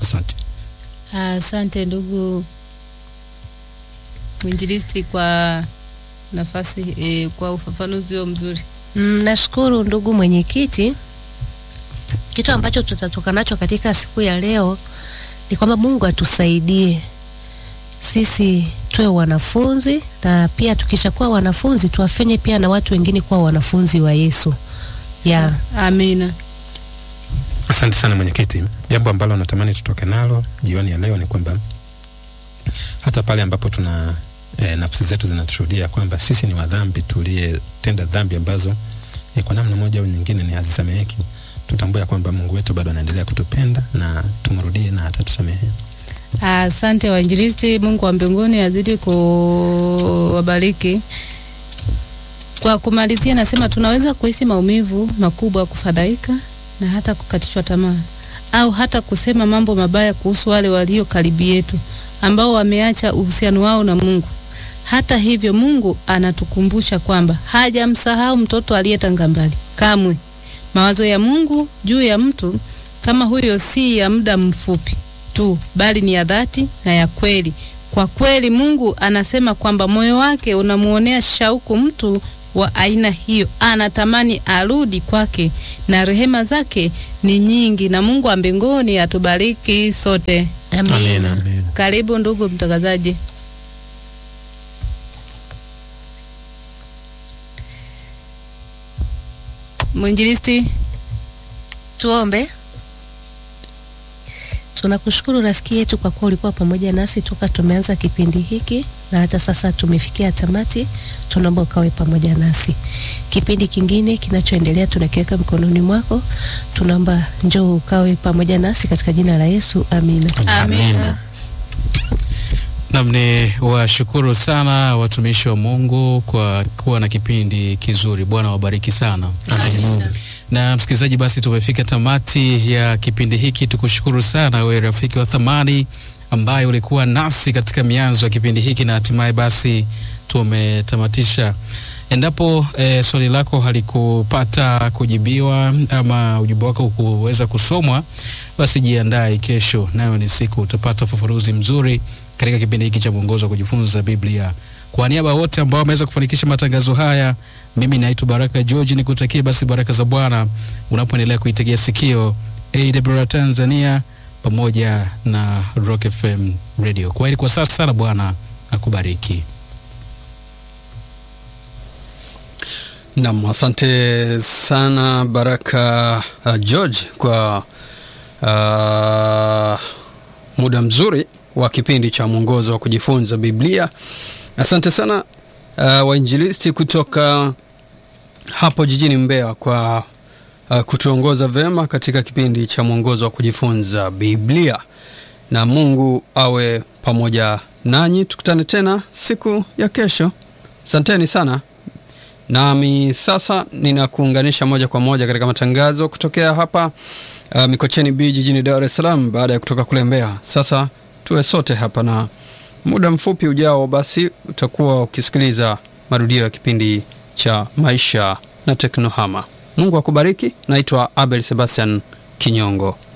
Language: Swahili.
Asante. Asante ndugu mwinjilisti kwa nafasi e, kwa ufafanuzi huo mzuri. Mm, nashukuru ndugu mwenyekiti. Kitu ambacho tutatoka nacho katika siku ya leo ni kwamba Mungu atusaidie sisi tuwe wanafunzi, na pia tukishakuwa wanafunzi tuwafanye pia na watu wengine kuwa wanafunzi wa Yesu. Yeah. Amina. Asante sana mwenyekiti. Jambo ambalo natamani tutoke nalo jioni ya leo ni kwamba hata pale ambapo tuna e, nafsi zetu zinatushuhudia kwamba sisi ni wadhambi tuliyetenda dhambi ambazo e, kwa namna moja au nyingine ni hazisameheki, tutambue kwamba Mungu wetu bado anaendelea kutupenda na tumrudie na atatusamehe. Asante wainjilisti. Mungu wa mbinguni azidi kuwabariki. Kwa kumalizia, nasema tunaweza kuhisi maumivu makubwa, kufadhaika na hata kukatishwa tamaa, au hata kusema mambo mabaya kuhusu wale walio karibu yetu ambao wameacha uhusiano wao na Mungu. Hata hivyo, Mungu anatukumbusha kwamba hajamsahau mtoto aliyetanga mbali kamwe. Mawazo ya Mungu juu ya mtu kama huyo si ya muda mfupi tu, bali ni ya dhati na ya kweli. Kwa kweli, Mungu anasema kwamba moyo wake unamuonea shauku mtu wa aina hiyo, anatamani arudi kwake, na rehema zake ni nyingi. Na Mungu wa mbinguni atubariki sote. Amina. Amen. Karibu ndugu mtangazaji. Mwinjilisti, Tuombe. Tunakushukuru rafiki yetu kwa kuwa ulikuwa pamoja nasi toka tumeanza kipindi hiki na hata sasa tumefikia tamati. Tunaomba ukawe pamoja nasi. Kipindi kingine kinachoendelea tunakiweka mikononi mwako. Tunaomba njoo ukawe pamoja nasi katika jina la Yesu. Amina. amina. Nam ni washukuru sana watumishi wa Mungu kwa kuwa na kipindi kizuri. Bwana wabariki sana. Amina. Na msikilizaji, basi tumefika tamati ya kipindi hiki. Tukushukuru sana wewe rafiki wa thamani ambaye ulikuwa nasi katika mianzo ya kipindi hiki na hatimaye basi tumetamatisha. Endapo e, swali lako halikupata kujibiwa ama ujumbe wako kuweza kusomwa, basi jiandae kesho, nayo ni siku utapata ufafanuzi mzuri katika kipindi hiki cha mwongozo wa kujifunza Biblia. Kwa niaba ya wote ambao wameweza kufanikisha matangazo haya, mimi naitwa Baraka George, nikutakie basi baraka za Bwana unapoendelea kuitegea sikio AWR Tanzania pamoja na Rock FM Radio. Kwa heri kwa sasa na Bwana akubariki. Nam, asante sana Baraka uh, George kwa uh, muda mzuri wa kipindi cha mwongozo wa kujifunza Biblia. Asante sana uh, wainjilisti kutoka hapo jijini Mbeya kwa uh, kutuongoza vema katika kipindi cha mwongozo wa kujifunza Biblia, na Mungu awe pamoja nanyi. Tukutane tena siku ya kesho. Asanteni sana. Nami sasa ninakuunganisha moja kwa moja katika matangazo kutokea hapa uh, Mikocheni B jijini Dar es Salaam baada ya kutoka kule Mbeya. Sasa tuwe sote hapa na muda mfupi ujao, basi utakuwa ukisikiliza marudio ya kipindi cha maisha na teknohama. Mungu akubariki. Naitwa Abel Sebastian Kinyongo.